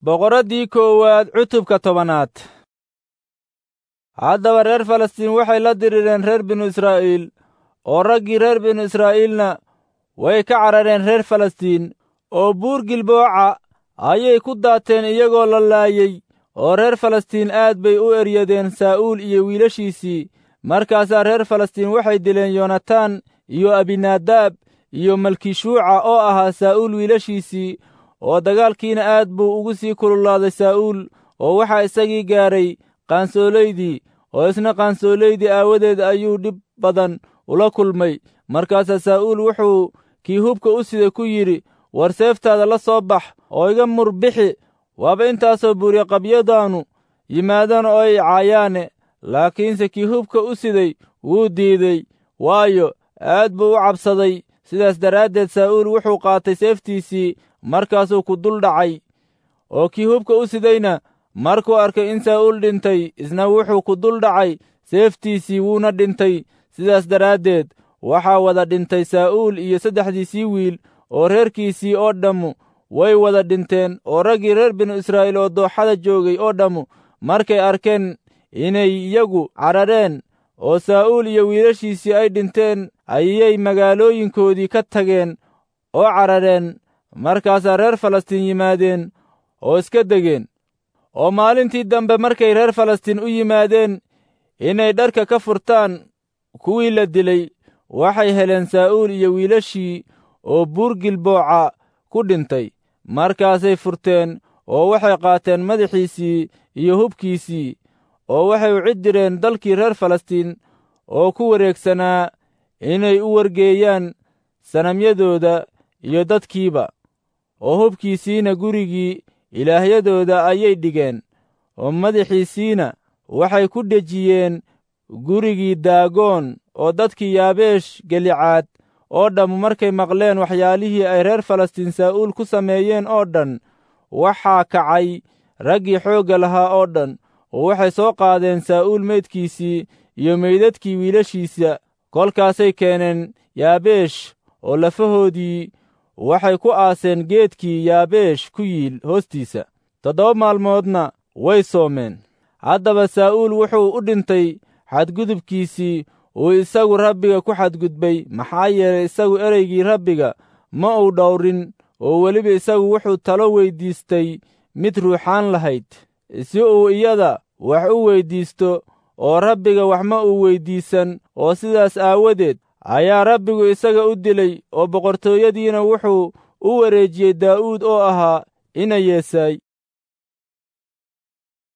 boqoraddii koowaad cutubka tobanaad haddaba reer falastiin waxay la dirireen reer binu israa'iil oo raggii reer binu israa'iilna way ka carareen reer falastiin oo buur gilbooca ayay ku daateen iyagoo la laayey oo reer falastiin aad bay u eryadeen saa'uul iyo wiilashiisii markaasaa reer falastiin waxay dileen yonatan iyo abinaadaab iyo malkishuuca oo ahaa saa'uul wiilashiisii oo dagaalkiina aad buu ugu sii kululaaday saa'uul oo waxaa isagii gaadhay qaansoolaydii oo isna qaansoolaydii aawadeed ayuu dhib badan ula kulmay markaasaa saa'uul wuxuu kii hubka u sida ku yidhi war seeftaada la soo bax oo iga murbixi waaba intaasoo buuryoqabyadaannu yimaadaan oo ay caayaane laakiinse kii hubka u siday wuu diiday waayo aad buu u cabsaday sidaas daraaddeed saa'uul wuxuu qaatay seeftiisii markaasuu ku dul dhacay oo kii hubka u sidayna markuu arkay in saa'uul dhintay isna wuxuu ku dul dhacay seeftiisii wuuna dhintay sidaas daraaddeed waxaa wada dhintay saa'uul iyo saddexdiisii wiil oo reerkiisii oo dhammu way wada dhinteen oo raggii reer binu israa'iil oo dooxada joogay oo dhammu markay arkeen inay iyagu carareen oo saa'uul iyo wiilashiisii ay dhinteen ayay magaalooyinkoodii ka tageen oo carareen markaasaa reer falastiin yimaadeen oo iska degeen oo maalintii dambe markay reer falastiin u yimaadeen inay dharka ka furtaan kuwii la dilay waxay heleen saa'uul iyo wiilashii oo buur gilbooca ku dhintay markaasay furteen oo waxay qaateen madaxiisii iyo hubkiisii oo waxay u cid direen dalkii reer falastiin oo ku wareegsanaa inay u wargeeyaan sanamyadooda iyo dadkiiba oo hubkiisiina gurigii ilaahyadooda ayay dhigeen oo madaxiisiina waxay ku dhejiyeen gurigii daagoon oo dadkii yaabeesh gelicaad oo dhammu markay maqleen waxyaalihii ay reer falastiin saa'uul ku sameeyeen oo dhan waxaa kacay raggii xoogga lahaa oo dhan oo waxay soo qaadeen saa'uul meydkiisii iyo meydadkii wiilashiisa kolkaasay keeneen yaabeesh oo lafahoodii waxay ku aaseen geedkii yaabeesh ku yiil hoostiisa toddoba maalmoodna way soomeen haddaba saa'uul wuxuu u dhintay xadgudubkiisii uu isagu rabbiga ku xadgudbay maxaa yeelay isagu ereygii rabbiga ma uu dhowrin oo weliba isagu wuxuu talo weyddiistay mid ruuxaan lahayd si uu iyada wax u weyddiisto oo rabbiga wax ma uu weyddiisan oo sidaas aawadeed ayaa rabbigu isaga u dilay oo boqortooyadiina wuxuu u wareejiyey daa'uud oo ahaa ina yeesaay